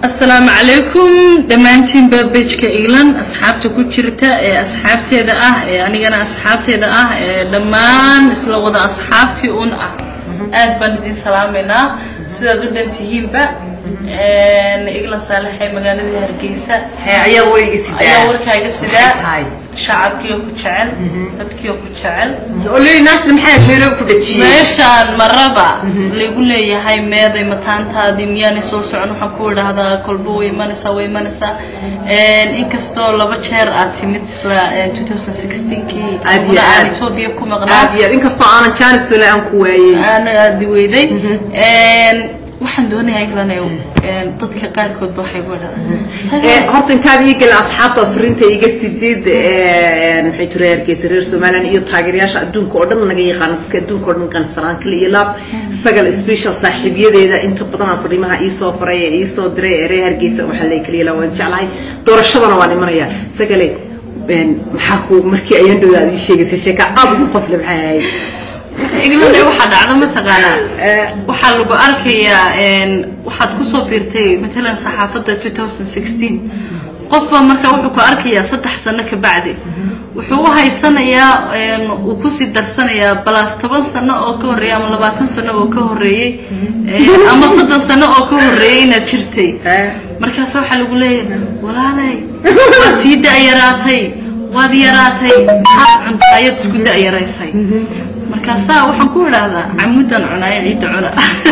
asalaamu calaykum dhammaantiinba bejka england asxaabta ku jirta ee asxaabteeda ah ee anigana asxaabteeda ah ee dhammaan isla wada asxaabtii un ah aad baan idin salaamaynaa sidaad u dhan tihiinba england saalaxee magaaladii hargeysa ayaa weyga sidaa ayaa warkaaga sidaa tahay shacabkiioo ku jecel dadkiioo ku jecel oley naagta maxaa meelo ku dhajiyey meeshaan maraba lagu leeyahay meeday mataantaadii miyaanay soo socon waxaan ku idhaahdaa kolba way imanaysaa way imanaysaa inkastoo laba jeer aad timid isla 2016kii Aad iyo aan aad. etoobiya ku maqnaa aad iyo aad inkastoo aanan jaanis weli aan ku waayey aan aadi weyday waxaan doonayaa englandow dadka qaarkoodba waxay ku Ee, idhahdaan horta intaad ii gelin asxaabtaad fariinta iga sidid ee, maxay tiri hargeysa reer somaliland iyo taageerayaasha adduunka oo dhan naga yaqaan dadka adduunka oo dhan qansanaan kale iyo laab sagal special saaxiibyadeeda inta badan aan fariimaha iisoo faray ee iisoo diray ee reer hargeysa waxaa lay kaliya laa waan jeclahay doorashadana waan imanayaa sagale een, maxaa ku markii ayaan dhowda aad ii sheegaysay sheeka aad ugu qosle maxay ahayd england waxaa dhacda mataqaanaa waxaa lagu arkayaa een, waxaad kusoo biirtay matalan saxaafadda 2016 qofba marka wuxuu ku arkayaa saddex sano ka bacdi wuxuu u haysanayaa een, uu kusii darsanayaa balaas toban sano oo ka horreeyay ama labaatan sano oo ka horreeyey een, ama soddon sano oo ka horreeyey inaad jirtay Eh. markaas waxaa lagu leeyahay walaalay waad sii da-yaraatay waad yaraatay maxaad cunta ayaad isku da-yaraysay markaasaa waxaan ku idhaahdaa camudan cunaayo ciidda cuna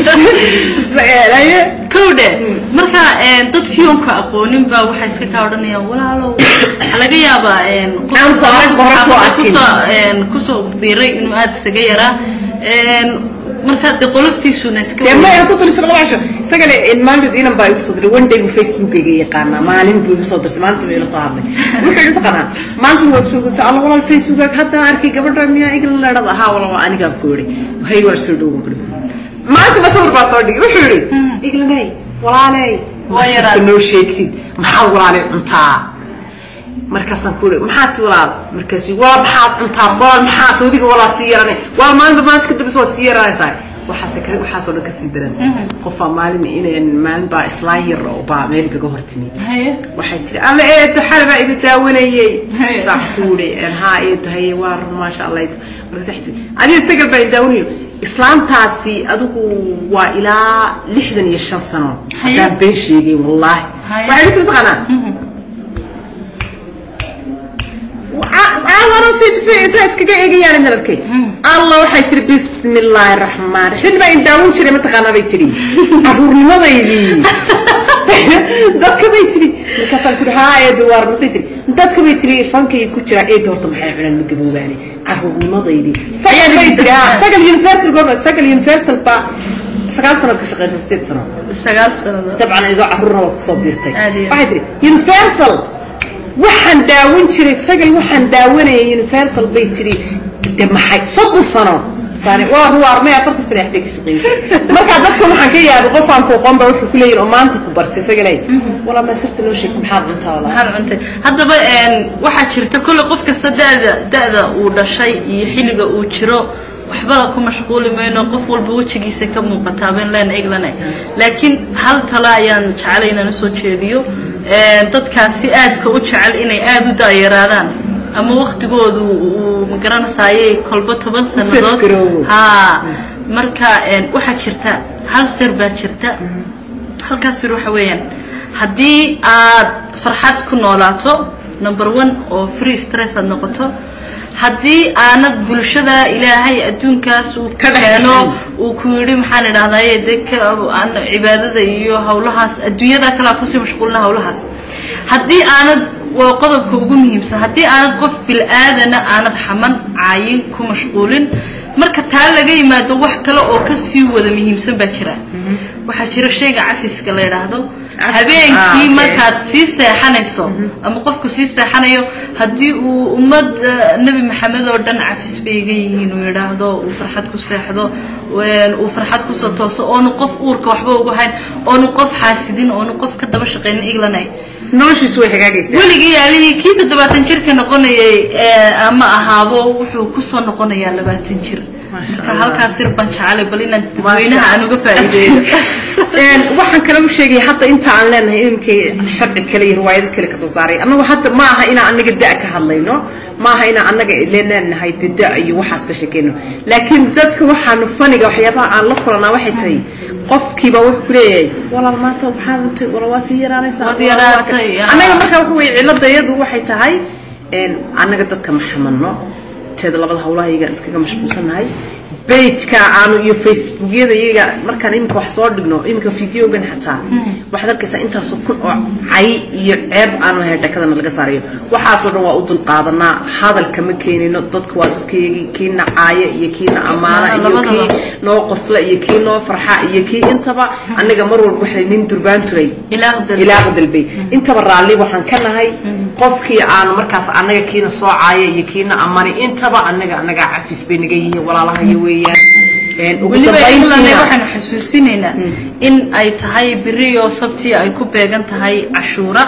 kowdhe marka een, dadkii oon ku aqoonin baa waxay iska kaa odhanayaan walaalow waxaa laga yaabaa een, qof Aan sabab hore ku saxaafadda arkin. kusoo een, kusoo biiray inuu aada isaga yaraa een, marka de qoloftiisuna iska dee ma ku tuliso laba casho isagana maalin inan baa igu soo diray one day buu facebookayga yaqaanaa maalin buu igu soo dirsay maalinta buu ila soo hadlay wuxuu yidhi taqaanaa maanta waa soo gudsa alla walaal facebookaaga hadda arkay gabadha miyaa igla leedhada ahaa walaba anigaa ku yidhi hay waa soo dhowo kuri maanta ba sawir baa soo dhigay wuxuu yidhi iglanay walaaley Waa yaraad. masirka noo sheegtid maxaa walaalay cuntaa markaasaan ku uri maxaad ti walaal markaasu waa maxaad cuntaa walaal maxaa soodiga walaal sii yaranay waa maalinba maalinta kadambes waad sii yaranaysaa waxaase ka waxaasoo dhan kasii daran qofaa maalin inaan maalin baa islaan yar oo baa meel kaga hor timi haye waxay tiri alla eedo xal baa idin daawanayey Haye. saa kuuri haa eedo haye waa run maasha allah eedo markaas waxay tiri adiga sagal baa idin daawanayo islaantaasi adigu waa ilaa lixdan iyo shan sano Haye. haddaan been sheegay wallaahi Haye. waxay ku tiri taqaanaa caawana fiisaa iskaga eegayaan hadalkay alla waxay tiri bismi illaahi raxmaan raxiim baa in daawan jiray mataqaanaa bay tiri caruurnimadaydii dadka bay tiri markaasaan ku haa eedo waar masay tiri dadka bay tiri fankay ku jiraa eedo horta maxay cunaan ma gaboobaane caruurnimadaydii sagal bay tiri haa sagal universal goorma sagal universal baa sagaal sanaad ka shaqeysa sideed sano sagaal sanadood dabcan idoo caruurna waad kusoo biirtay Aad iyo waxay tiri universal waxaan daawan jiray sagal waxaan daawanayay universal bay tiri de maxay soddon sano saane waa ruwaarmay afartan sano axbay ka shaqeysay markaa dadka waxaan ka yaabay qof aan ku aqoon baa wuxuu ku leeyihin oo maanta ku bartay sagalay walaa ma sirta loo sheegtay maxaad cuntaa walaa maxaad cuntay haddaba een, waxaa jirta kolle qof kasta da'da da'da uu dhashay iyo xilliga uu jiro waxba ku mashquuli mayno qof walba wejigiisa ka muuqataa been leen eglane laakiin hal talo ayaan jecelay inaan usoo jeediyo een, dadkaasi aadka u jecel inay aada u daayaraadaan ama waktigoodu uu magaranaysaayey kolba toban sannadood garoobo. haa marka een, waxaa jirta hal sir baa jirta halkaas sir waxa weeyaan haddii aad farxad ku noolaato number one oo free stress aad noqoto haddii aanad bulshada ilaahay adduunkaas uu ka keeno uu ku yidhi maxaan idhahdaye dee ka aan cibaadada iyo hawlahaas adduunyada kalea kusii mashquulina hawlahaas haddii aanad waa qodobka ugu muhiimsan haddii aanad qof bil-aadana aanad xaman caayin ku mashquulin marka taa laga yimaado wax kale oo kasii wada muhiimsan baa jira waxaa jira shayga cafiska la yidhaahdo ah, habeenkii okay. markaad sii seexanayso ama qofku sii seexanayo haddii uu ummad eh, nebi maxamed oo dhan cafis bay iga yihiin uu yidhaahdo uu farxad ku seexdo een, uu farxad kusoo tooso oonu qof uurka waxba ugu hayn oonu qof xaasidin oonu qof ka daba shaqaynin iglanay noloshiisu way hagaagaysaa weligii yaalihii kii toddobaatan jirka noqonayay ee ama ahaabo wuxuu kusoo noqonayaa labaatan jir marka halkaas sir baan jecelay bal inaan dadweynaha aan uga faa'iideeyo waxaan kale u sheegaya hadda inta aan leenahay ilimkay sharci kale iyo riwaayado kale kasoo saaray annagu hadda ma aha inaan anaga da ka hadlayno ma aha inaan anaga leenahay de da iyo waxaas ka sheekeyno laakiin dadka waxaanu faniga waxyaabaha aan la kulanaa waxay tahay qofkiiba wuxuu ku leeyahay walaal maanta waxaad untay wala waa sii yaraanaysaa Waad yaraatay, yaa. annaga marka waxa weye cilladayadu waxay tahay annaga dadka ma xamanno teeda labada hawlaha iyagaan iskaga mashquulsannahay bejka aanu iyo facebookyada iyaga markaan iminka wax soo dhigno iminka videogan xataa waxaad arkaysaa intaasoo kun oo cay iyo ceeb aan lahayn dhakadana laga saarayo waxaasoo dhan waa u dulqaadanaa hadalka ma keenino dadku waa dadkayagii kiina caaya iyo kiina ammaana iyo Labadaba. kii noo qosla iyo kii noo farxa iyo kii intaba aniga mar walba waxay nin durbaan turay ilaah dal ilaaha dalbay intaba raalli waxaan ka nahay qofkii aanu markaas annaga kiina soo caaya iyo kiina amani intaba annaga annaga cafis bay naga yihiin walaalahayo weeyaan Een, ugu weliba ilane dambayntiina waxaanu xasuusinaynaa in ay tahay beri oo sabtii ay ku beegan tahay cashuura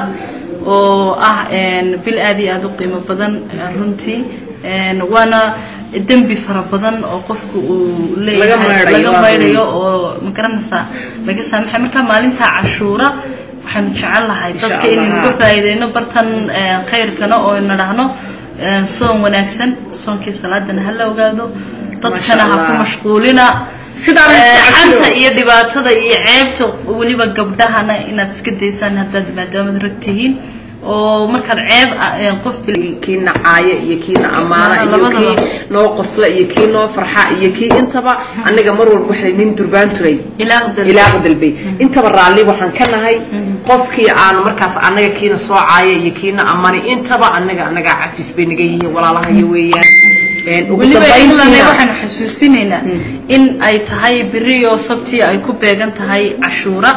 oo ah een, bil aad iyo aad u qiimo badan eh, runtii Een, waana dembi fara badan oo qofku uu leeyahay Laga maydhayo, laga waa maydhayo oo magaranaysaa laga saamaxay marka maalinta cashuura waxaanu jecel lahay Insha dadka Allah. inaynu ka faa'iideyno bartan eh, khayrkana oo nadhahno eh, soon wanaagsan soonkii salaadana ha la ogaado dadkana ha ku Allah. mashquulina Sidaana Eh, iska xanta cashiro. iyo dhibaatada iyo ceebta weliba gabdhahana inaad iska daysaan haddaad maadaamad rag tihiin oo markaad ceeb ah, eh, qof bil- kiina caaya iyo kiina ammaana iyo Labadaba. kii noo qosla iyo kii noo farxa iyo kii intaba aniga mar walba waxay nin durbaan turay ilaah dal ilaaha dalbay intaba raalli waxaan ka nahay qofkii aanu markaas annaga kiina soo caaya iyo kiina amani intaba annaga annaga cafis bay naga yihiin walaalahayo weeyaan Een, ugu weliba ilane dambayntiina waxaanu xasuusinaynaa in ay tahay beri oo sabtii ay ku beegan tahay cashuura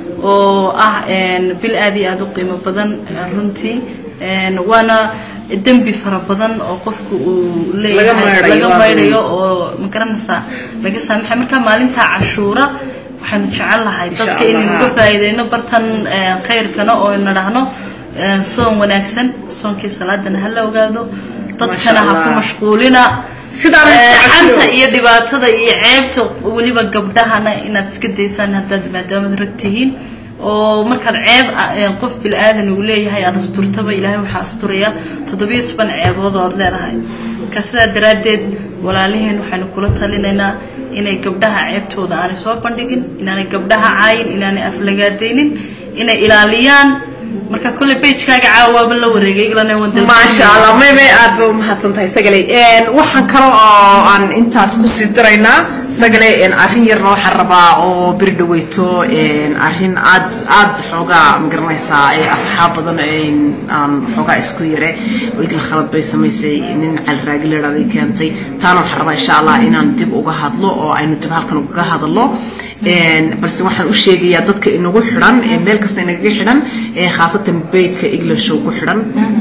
oo ah een, bil aad iyo aad u qiimo badan eh, runtii Een, waana dembi fara badan oo qofku uu leeyahay maydhayo, laga waa maydhayo oo magaranaysaa laga saamaxay marka maalinta cashuura waxaanu jecel lahay Insha dadka inaynu Allah. ka faa'iideyno bartan eh, khayrkana oo nadhahno eh, soon wanaagsan soonkii salaadana ha la ogaado dadkana ha ku Allah. mashquulina Sidaana iska Eh, cashiro. xanta iyo dhibaatada iyo ceebta weliba gabdhahana inaad iska daysaan haddaad maadaamad rag tihiin oo markaad ceeb ah, eh, qof bilaadan uu leeyahay aad asturtaba ilaahay waxaa asturaya toddobiyo toban ceebood oo aad leedahay marka sidaa daraaddeed walaaliheen waxaanu kula talinaynaa inay gabdhaha ceebtooda aanay soo bandhigin inaanay gabdhaha caayin inaanay aflagaadaynin inay ilaaliyaan marka kolley bejkaaga caawaaba la wareegay ilana waan maasha allah may may aad ba umahadsan tahay sagaley Een, waxaan kale oo aan intaas kusii diraynaa sagaley een, arrin yarna waxaan rabaa oo beri dhaweyto een, arrin aad aad xoogaa magaranaysaa ee asxaab badan een, aan xoogaa isku yare oo igla khalad bay samaysay nin calraagi la idhahday keentay taana waxaan rabaa insha allah inaan dib uga hadlo oo aynu dib halkan ugaga hadallo Een, balse waxaan u sheegayaa dadka inagu xidhan ee meel kasta inagaga xidhan ee khaasatan beydka englishow ku xidhan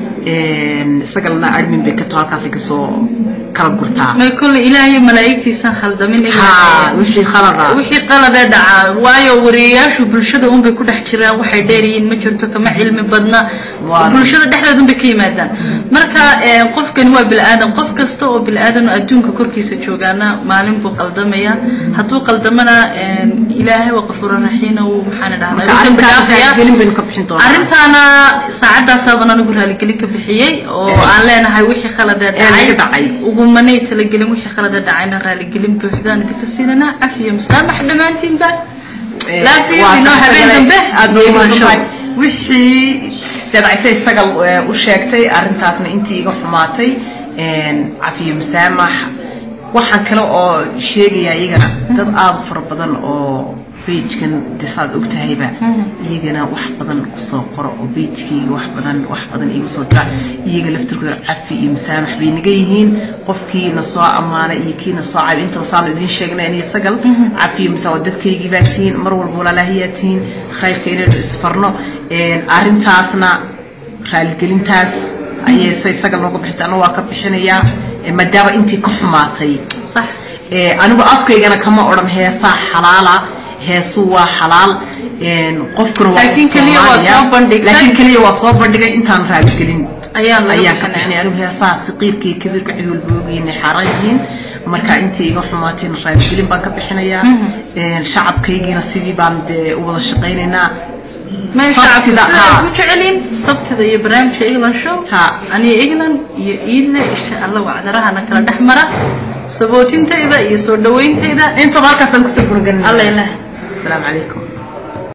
Een, isagalna admin bay kato halkaasi kasoo kala gurtaa may kolley ilaahay malaa'igtiisan khaldamin ha wixii khalada wixii qalade dhacaa waayo wariyayaashu bulshada unbay ku dhex jiraan waxay dheeryihiin ma jirto kama cilmi badna Waa. bulshada dhexdeeda unbay ka yimaadaan marka eh, qofkani waa bilaadan qof kasta oo bilaadan oo adduunka korkiisa joogaana maalin buu qaldamaya hadduu qaldamana eh, ilaahay waa qafuura raxiina uu maxaana dhahdaa Marka wuu dambi arrintaas dhaafaya. raaligelin baynu ka bixin doonaa. arrintaana saacadaasaabaan anigu raaligelin ka bixiyey oo aan leenahay wixii khaladee Ee, naga dhacay. ugumanay talagelin wixii khalada dhacayna raaligelin buuxdaan idinka siinanaa cafiya musaamax dhammaantiinba Ee, laafiya waa inoo sax habeen sagalay. dambe aad bay iyo umahadsan tahay bulsho. wixii dabcise isaga eh, u sheegtay arrintaasna intii iga xumaatay een, cafiyo musaamax waxaan kale oo sheegayaa iyagana dad aada u fara badan oo bejkan de saad ogtahayba iyagana wax badan kusoo qoro oo bejkayga wax badan wax badan iigu soo dira iyaga laftirkooda cafi iyo musaamax bay naga yihiin qofkii na soo ammaanay iyo kii na soo cabi intaba saanu idiin sheegnay aniga sagal cafi iyo musaamax dadkaygii baa tihiin mar walba walaalahayaa tihiin khayrka inaynu isfarno Een, arrintaasna raaligelintaas ayay say sagal nooga bixisay anna waa ka bixinayaa Ee, maadaama intii ka xumaatay sax Ee, anigu afkaygana kama odhan heesaa xalaala heesu waa xalaal Een, qofkuna waa Laakiin keliya waa Soomaaliya. soo bandhigtay. laakiin keliya waa soo bandhigay intaan raaligelin Ayaan laga ayaan ka bixinaya. bixinay anigu heesaha saqiirka iyo kabiirka cid walba ogyihiin xaaran yihiin marka intii iga xumaatayna raadgelin baan ka bixinayaa shacabkaygiina sidii baan dee u wada shaqaynaynaa sabtida haa. ku jecelin sabtida iyo barnaamijka england show Ha. aniga england iyo iidle insha allah wacdarahana kala dhex mara sabootintayda iyo soo dhawayntayda intaba halkaasaan kusoo gurganina alla ilaah asalaamu calaykum